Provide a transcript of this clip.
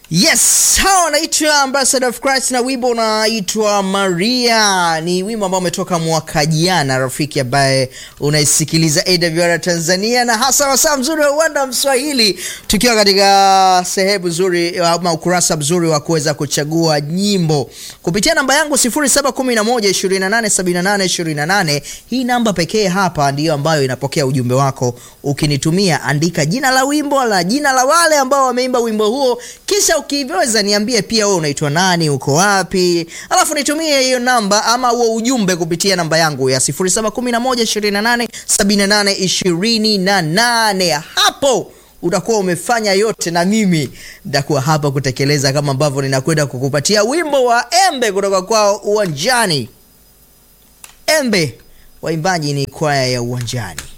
Yes, hawa wanaitwa Ambassador of Christ na wimbo unaitwa Maria. Ni wimbo ambao umetoka mwaka jana, rafiki ambaye unaisikiliza AWR Tanzania na hasa wasaa mzuri wa uwanda Mswahili, tukiwa katika sehemu nzuri ama ukurasa mzuri wa kuweza kuchagua nyimbo kupitia namba yangu 0711287828. Hii namba pekee hapa ndiyo ambayo inapokea ujumbe wako. Ukinitumia andika jina la wimbo la jina la wale ambao wameimba wimbo huo, kisha ukiweza niambie pia wewe unaitwa nani, uko wapi, alafu nitumie hiyo namba ama huo ujumbe kupitia namba yangu ya 0711287828. Hapo utakuwa umefanya yote, na mimi nitakuwa hapa kutekeleza kama ambavyo ninakwenda kukupatia wimbo wa Embe kutoka kwao Uwanjani. Embe, waimbaji ni kwaya ya Uwanjani.